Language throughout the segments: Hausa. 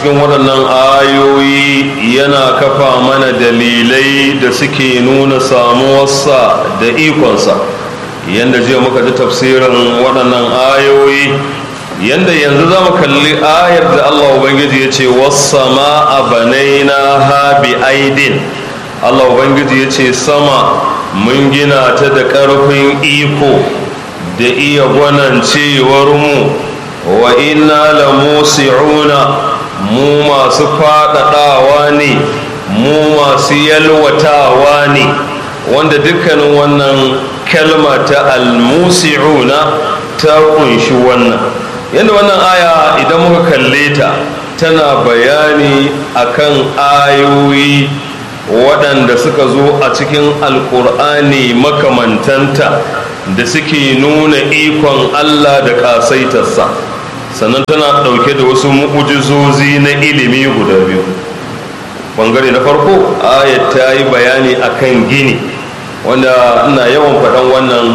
cikin waɗannan ayoyi yana kafa mana dalilai da suke nuna samuwarsa da ikonsa yadda jiya muka ji tafsirin waɗannan ayoyi yadda yanzu za mu kalli ayar da allah ubangiji ya ce wasama a banaina ha bi aidin allah ubangiji ya ce sama mun gina ta da ƙarfin iko da iya gwanancewar mu wa inna la musi'una mu masu faɗaɗawa ne mu masu yalwatawa ne wanda dukkanin wannan kalma ta almusi'una ta kunshi wannan yadda wannan aya idan muka kalle ta tana bayani akan ayoyi waɗanda suka zo a cikin alkur'ani makamantanta da suke nuna ikon allah da ƙasaitarsa sannan tana ɗauke da wasu mu'ujizozi na ilimi guda biyu ɓangare na farko ayat ta yi bayani akan gini wanda ina yawan faɗan wannan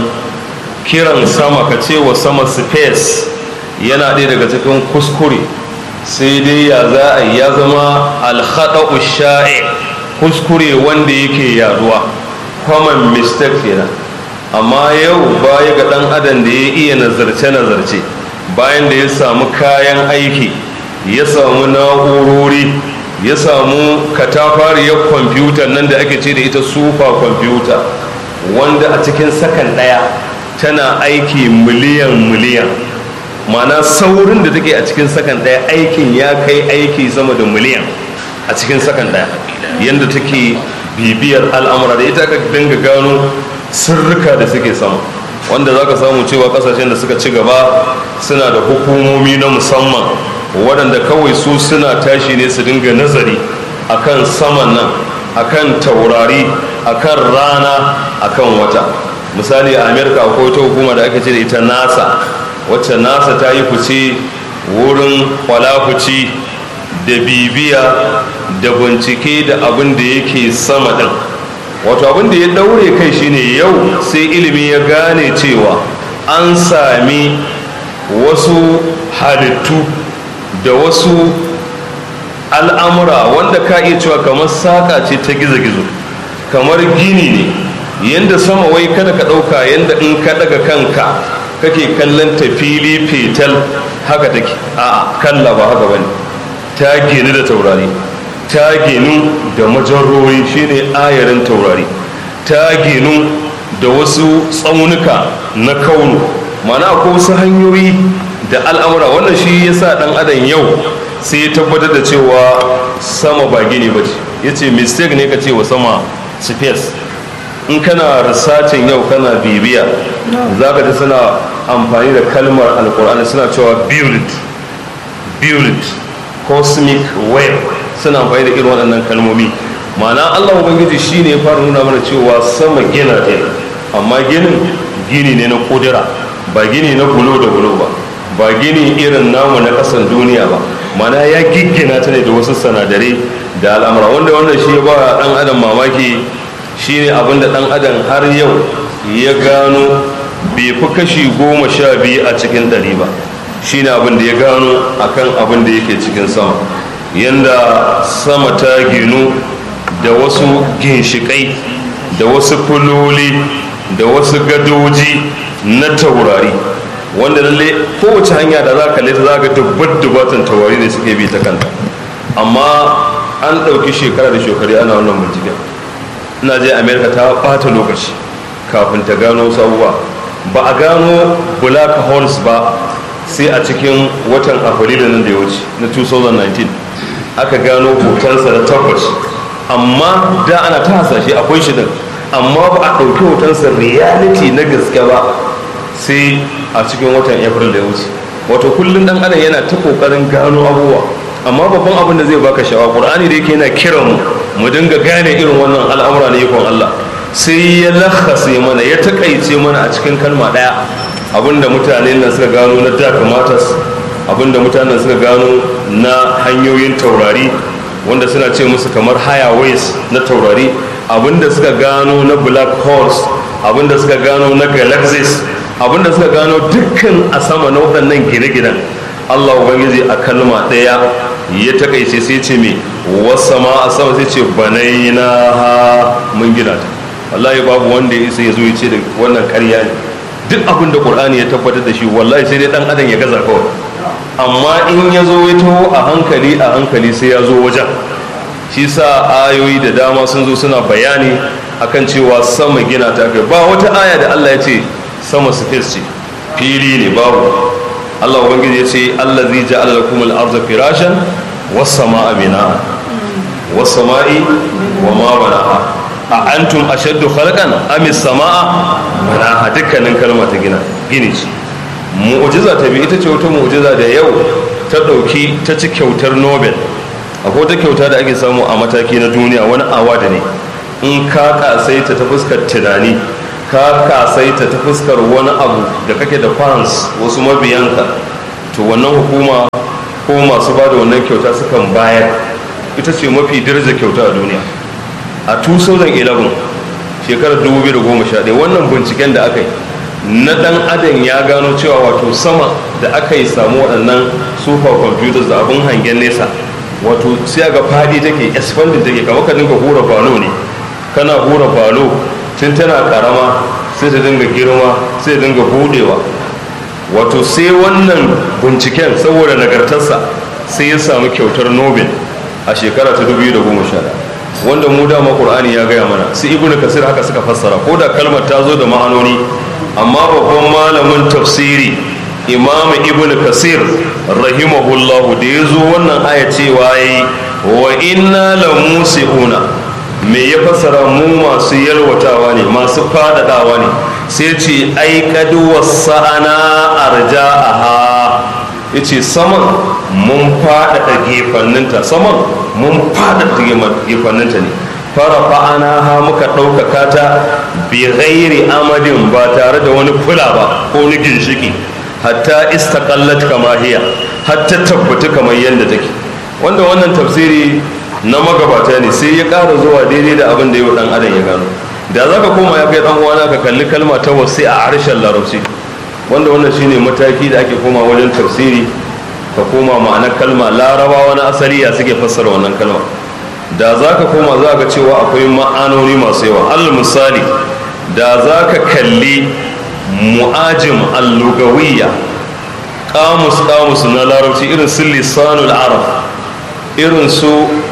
kiran sama ka ce wa sama space yana ɗaya daga cikin kuskure sai dai ya za a ya zama alhaɗa sha'i kuskure wanda yake yaduwa common mistake kenan amma yau baya ga ɗan adam da ya iya nazarce-nazarce bayan da ya samu kayan aiki ya samu na'urori ya samu katafariyar kwamfuta nan da ake ce da ita super kwamfuta wanda a cikin sakan ɗaya tana aiki miliyan miliyan mana saurin da take a cikin sakan ɗaya aikin ya kai aiki sama da miliyan a cikin sakan ɗaya yadda take bibiyar al'amura da ita aka dinga gano sirrika da suke sama wanda za ka samu cewa kasashen da suka ci gaba suna da hukumomi na musamman waɗanda kawai su suna tashi ne su dinga nazari akan saman nan akan taurari akan rana akan wata misali a amerika akwai wata hukuma da ake ce da ita nasa wacce nasa ta yi fice wurin kwalafuci da bibiya da bincike da abin da yake sama ɗin wato abin da ya daure kai shine yau sai ilimi ya gane cewa an sami wasu halittu da wasu al'amura wanda ka iya cewa kamar saƙa ce ta gizo-gizo kamar gini ne yadda sama wai kada ka ɗauka yadda in ka daga kanka kake kallon ta fili fetal haka take a kalla ba haka bane ta gini da taurari ta ginu da majarori shine ayarin taurari ta ginu da wasu tsaunuka na kaunu mana ko wasu hanyoyi da al'amura wannan shi yasa dan adam yau sai ya tabbatar da cewa sama ba gini ba ce ya ce mistake ne ka ce wa sama space in kana risacin yau kana bibiya za ka ji suna amfani da kalmar alkur'ani suna cewa build build cosmic wave suna amfani da irin waɗannan kalmomi ma'ana allah ubangiji shi ne ya fara nuna mana cewa sama gina ɗin amma ginin gini ne na kudura ba gini na bulo da bulo ba ba gini irin namu na ƙasan duniya ba mana ya giggina ta ne da wasu sanadarai da al'amura wanda wannan shi ya ba ɗan adam mamaki shine abin da ɗan adam har yau ya gano bai fi kashi goma sha biyu a cikin ɗari ba shine abin da ya gano akan abin da yake cikin sama yanda sama ta ginu da wasu ginshiƙai da wasu fuloli da wasu gadoji na taurari wanda lalle kowace hanya da za ka leta za ka dubbat dubbatan taurari da suke bi ta kanta amma an ɗauki shekara da shekaru ana wannan binciken ina je amerika ta ɓata lokaci kafin ta gano sabuwa ba a gano black holes ba sai a cikin watan afrilu nan da ya wuce na 2019 aka gano hotonsa da tabbas amma da ana ta hasashe akwai shi din amma ba a ɗauki hotonsa reality na gaske ba sai a cikin watan april da ya wuce wato kullum dan adam yana ta kokarin gano abubuwa amma babban abin da zai baka sha'awa qur'ani da yake yana kiran mu mu dinga gane irin wannan al'amura na ikon Allah sai ya lakhase mana ya takaice mana a cikin kalma daya abinda mutane nan suka gano na dark matters abinda mutanen suka gano na hanyoyin taurari wanda suna ce musu kamar higher ways na taurari abinda suka gano na black holes abinda suka gano na galaxies abinda suka gano dukkan a sama na waɗannan gine-ginen allah ubangiji a kalma ɗaya ya takaice sai ce me wasama a sama sai ce banaina ha mun gina ta wallahi babu wanda ya isa ya zo ya ce da wannan karya ne duk abin da qur'ani ya tabbatar da shi wallahi sai dai dan adam ya gaza kawai amma in ya zo ya taho a hankali a hankali sai ya zo wajen shi sa ayoyi da dama sun zo suna bayani akan cewa sama gina ta kai ba wata aya da Allah ya ce sama space ce fili ne babu Allah ubangiji ya ce allazi ja'ala lakum al-ardha firashan was samaa binaa was samai wa ma banaa a antum ashaddu khalqan am as-samaa banaa dukkanin kalma ta gina gini ce mu'jiza ta bi ita ce wata mu'jiza da yau ta dauki ta ci kyautar Nobel akwai wata kyauta da ake samu a mataki na duniya wani awada ne in ka kasaita ta fuskar tunani ka kasaita ta fuskar wani abu da kake da fans wasu mabiyanka to wannan hukuma ko masu ba da wannan kyauta sukan bayar ita ce mafi daraja kyauta a duniya a 2011 shekarar 2011 wannan binciken da aka yi na dan adam ya gano cewa wato sama da aka yi samu waɗannan super computers da abin hangen nesa wato sai ga fadi take expanding take kamar ka dinga hura falo ne kana hura falo tun tana karama sai ta dinga girma sai ta dinga budewa wato sai wannan binciken saboda nagartarsa sai ya samu kyautar nobel a shekara ta 2011 wanda mu dama qur'ani ya gaya mana su ibnu kasir haka suka fassara ko da kalmar ta zo da ma'anoni amma babban malamin tafsiri imam ibn kasir rahimahullahu da ya zo wannan aya cewa yi wa inna la musi'una me ya fassara mu masu yalwatawa ne masu fadadawa ne sai ce ai kadu wasa'ana arja'aha yace saman mun fadada gefanninta saman mun fadada gefanninta ne fara fa'ana ha muka ɗaukaka ta bi ghairi amadin ba tare da wani kula ba ko ni ginshiki hatta istaqallat kama hiya hatta tabbata kamar yadda take wanda wannan tafsiri na magabata ne sai ya ƙara zuwa daidai da abin da yau dan adam ya gano da za ka koma ya kai dan uwana ka kalli kalma ta wasi a harshen larabci wanda wannan shine mataki da ake koma wajen tafsiri ka koma ma'anar kalma larabawa na asali ya suke fassara wannan kalma da za ka koma za ka cewa akwai ma'anoni masu yawa al misali da za ka kalli mu'ajim allugawiyya kamus kamus na larabci irin su lisanul arab irin su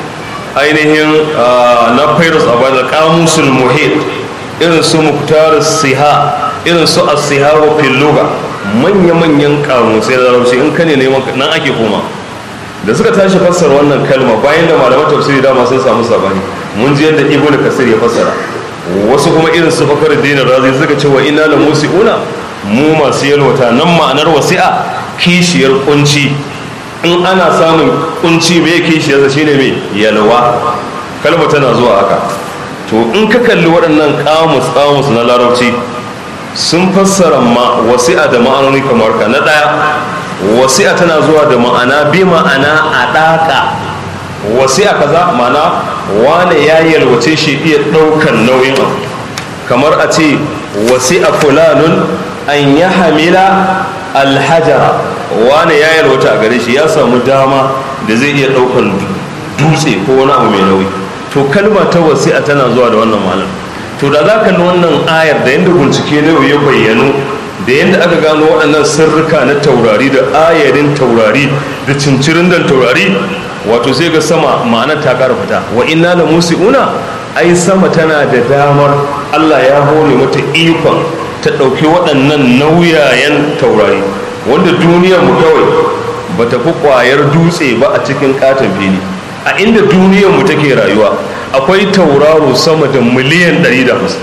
ainihin na fairus a bada kamusul muhit irin su muktar siha irin su asiha wa filluga manya-manyan kamusai da larabci in ka ne neman nan ake koma da suka tashi fassara wannan kalma bayan da malaman tafsiri dama sun samu sabani mun ji yadda ibnu kasir ya fassara wasu kuma irin su bakar dinin razi suka ce wa ina la musiuna mu masu yalwata nan ma'anar wasi'a kishiyar kunci in ana samun kunci mai kishiyarsa shine mai yalwa kalma tana zuwa haka to in ka kalli waɗannan kamus kamus na larabci sun fassara ma wasi'a da ma'anoni kamar ka na ɗaya wasi'a tana zuwa da ma'ana bi ma'ana a ɗaka wasi'a kaza ma'ana wane ya yalwace shi iya ɗaukan nauyin abu kamar a ce wasi'a fulanun an ya hamila alhajara wane ya yalwata a gare shi ya samu dama da zai iya ɗaukan dutse ko wani abu mai nauyi to kalma ta wasi'a tana zuwa da wannan ma'anar to da za ka wannan ayar da yadda bincike na ya bayyano da yadda aka gano waɗannan sirrika na taurari da ayarin taurari da cincirin dan taurari wato sai ga sama ma'anar ta ƙara fita wa inna la musi'una ai sama tana da damar Allah ya hore mata ikon ta ɗauki waɗannan nauyayen taurari wanda duniyar mu kawai ba ta fi ƙwayar dutse ba a cikin ƙaton fili a inda duniyar mu take rayuwa akwai tauraro sama da miliyan 150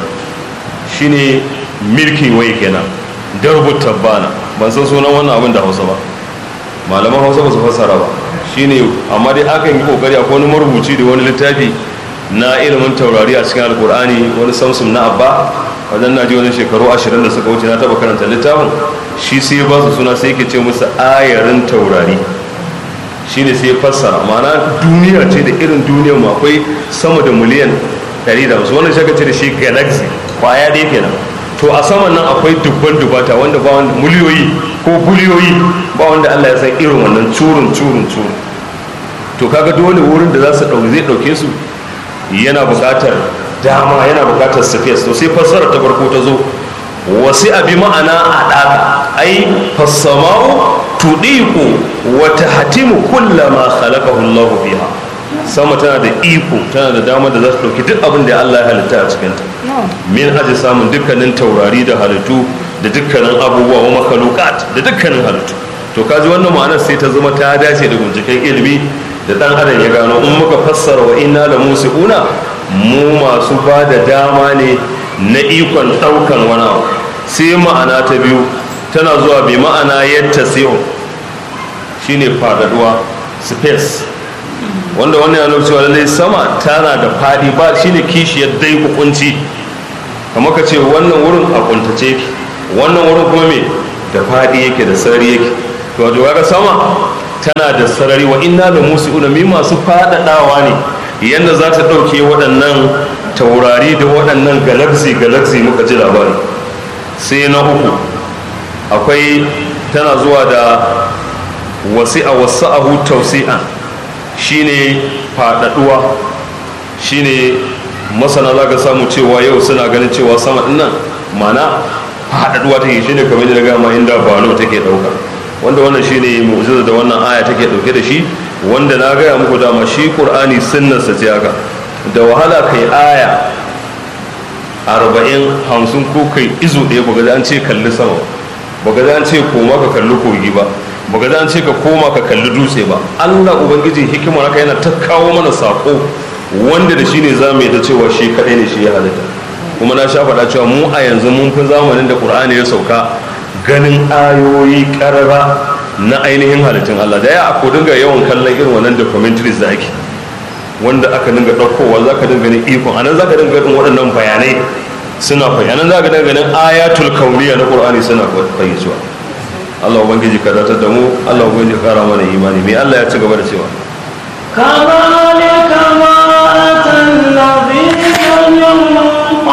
shine milky way kenan darbu tabbana ban san sunan wannan abin da hausa ba malaman hausa ba su fassara ba shine amma dai akan yi kokari akwai wani marubuci da wani littafi na ilimin taurari a cikin alkur'ani wani samsum na abba wajen na ji wani shekaru ashirin da suka wuce na taba karanta littafin shi sai ba su suna sai ke ce musu ayarin taurari shine sai fassara ma'ana duniya ce da irin duniyar mu akwai sama da miliyan 150 wannan shaka ce da shi galaxy kwaya dai kenan to a saman nan akwai dubban dubata wanda ba wanda miliyoyi ko biliyoyi ba wanda Allah ya san irin wannan curun curun curun to kaga dole wurin da za su ɗauki zai ɗauke su yana buƙatar dama yana buƙatar space to sai fassara ta farko ta zo wasi abi ma'ana a ɗaka ai fassama'u tuɗiku wata hatimu kullama khalaqahu Allahu fiha sama tana da iko tana da dama da za su ɗauki duk abin da Allah ya halitta a cikinta min aji samun dukkanin taurari da halittu da dukkanin abubuwa wa makalukat da dukkanin halittu to kaji wannan ma'anar sai ta zama ta dace da binciken ilimi da dan adam ya gano in muka fassara wa inna la musiuna mu masu ba da dama ne na ikon ɗaukan wani abu sai ma'ana ta biyu tana zuwa bi ma'ana yadda siyo shine fadaduwa space wanda wannan yana cewa lallai sama tana da fadi ba shine kishiyar dai hukunci kamar ka ce wannan wurin a kuntace yake wannan wurin kuma me da fadi yake da sarari yake to wato kaga sama tana da sarari wa inna da musi'una mi masu fadadawa ne yanda za ta dauke waɗannan taurari da waɗannan galaxy galaxy muka ji labari sai na uku akwai tana zuwa da wasi'a wasa'ahu tausi'an shine faɗaɗuwa shine masana za ka samu cewa yau suna ganin cewa sama ɗin nan mana faɗaɗuwa take shine kamar da gama inda bano take ɗauka wanda wannan shine mu'jiza da wannan aya take ɗauke da shi wanda na gaya muku dama shi qur'ani sunnarsa ce haka da wahala kai aya arba'in hamsin ko kai izu ɗaya ba ga an ce kalli sama ba ga an ce koma ka kalli kogi ba ba ga an ce ka koma ka kalli dutse ba allah ubangiji hikimar haka yana ta kawo mana sako wanda da shi ne za mu yi ta cewa shi kaɗai ne shi ya halitta kuma na sha faɗa cewa mu a yanzu mun fi zamanin da ƙur'ani ya sauka ganin ayoyi ƙarara na ainihin halittun allah da ya ko dinga yawan kallon irin wannan documentaries da ake wanda aka dinga ɗaukowa za ka dinga ganin ikon anan za ka dinga ganin waɗannan bayanai suna fayyanan za ka dinga ganin ayatul kauniya na ƙur'ani suna fayyacewa Allah ubangiji ka datar da mu Allah ubangiji kara mana imani me Allah ya ci gaba da cewa كذلك ما أتى الذين من